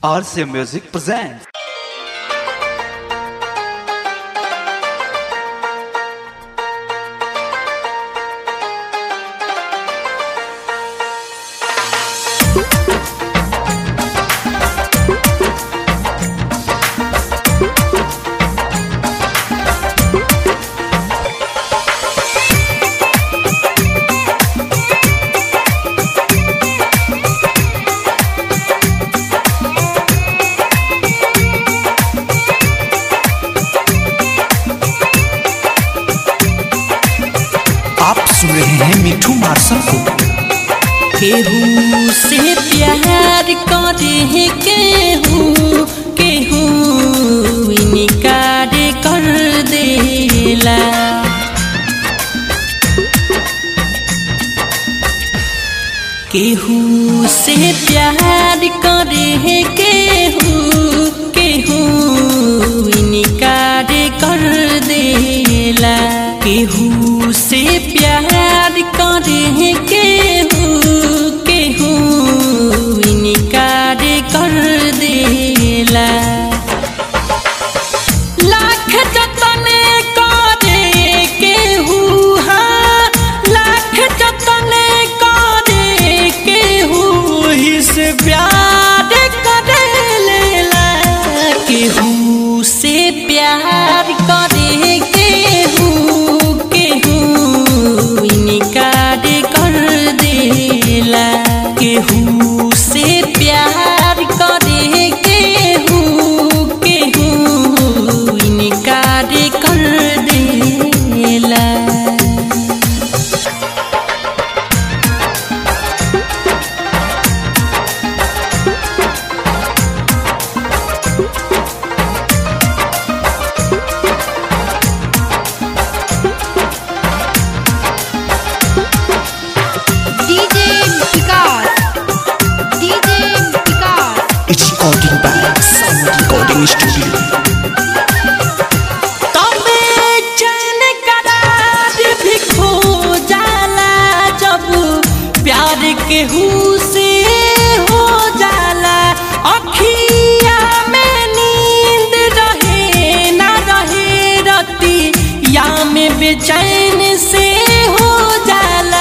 RCA Music presents. आप सुन रहे हैं मिठू मार्शल को केहू से प्यार करे केहू केहू इनकार कर देला केहू से प्यार करे केहू केहू इनकार कर देला केहू से प्यार करे केहू केहू इनकार कर देला लाख जतन करे केहू हाँ लाख जतन करे केहू हिस प्यार करे लेला केहू से प्यार करे केहू केहू इनकार कर देला केहू से प्यार करे केहू केहू इनकार कर देला DJ Vikas. DJ Vikas. It's recording by sound recording studio तबे चैन करार भी खो जाला जब प्यार केहू से हो जाला अखिया में नींद रहे ना रहे रती या में बेचैन से हो जाला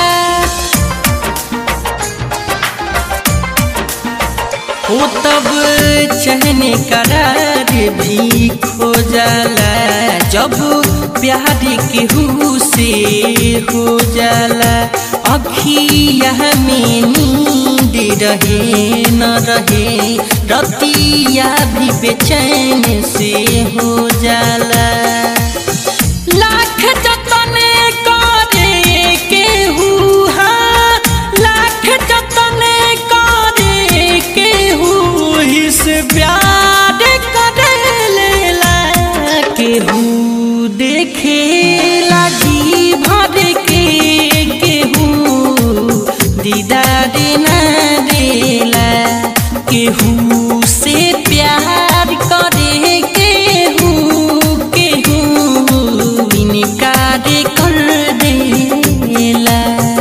हो तब चहन करार भी खो जाला जब प्यार केहू से हो जाला अखिया में नींद रहे न रहे रतिया भी बेचैन से हो जाला लाख जतन करे केहू हाँ लाख जतन करे केहू हिस प्यार करे लेला केहू देखे लागी भर के केहू दीदार ना देला केहू से प्यार करे केहू केहू इनकार कर देला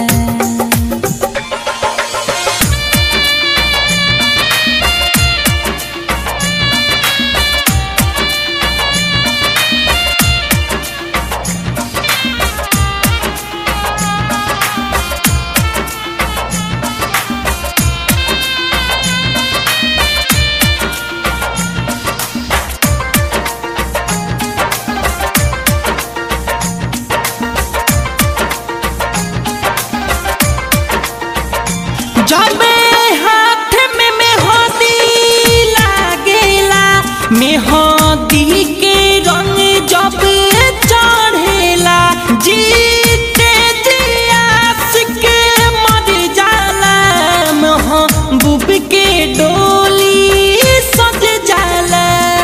जबे हाथ में मेहंदी लागेला मेहंदी के रंग जब चढ़ेला जीते जियास के मर जाला महबूब के डोली सज जाला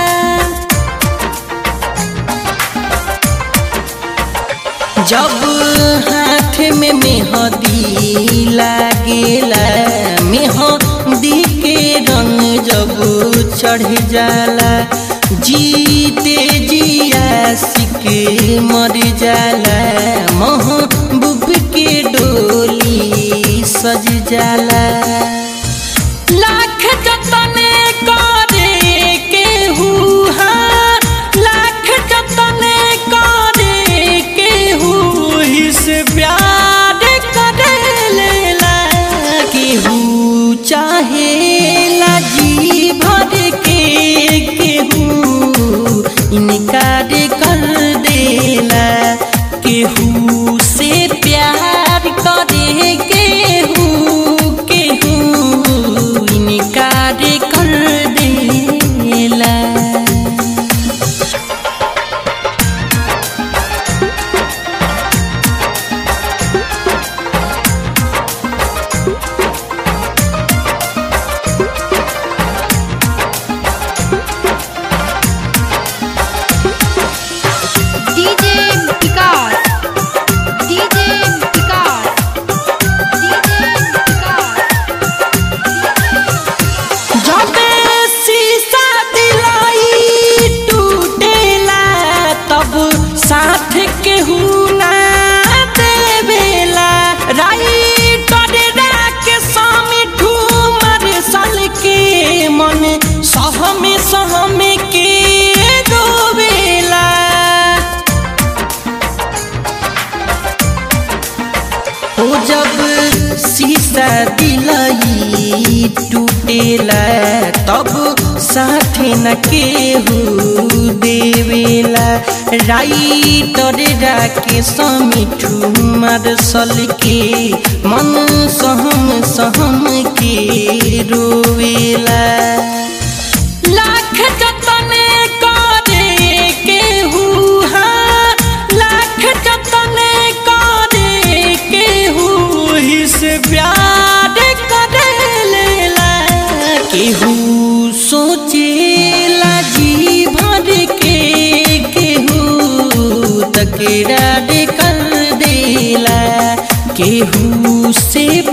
जब हाथ में मेहंदी लागेला मेहंदी के रंग जब चढ़ जाला जीते जिया सिक मर जाला महबूब के डोली सज जाला लाख जतन टूटेला तब साथे न केहू देवेला राइटर राके समिठू मारसल के मन सहम सहम के रोवेला लाख जतन करे केहू हाँ लाख जतन करे केहू ही से प्यार करे लेला केहू सोचेला जी भर के केहू तकरार कर देला केहू से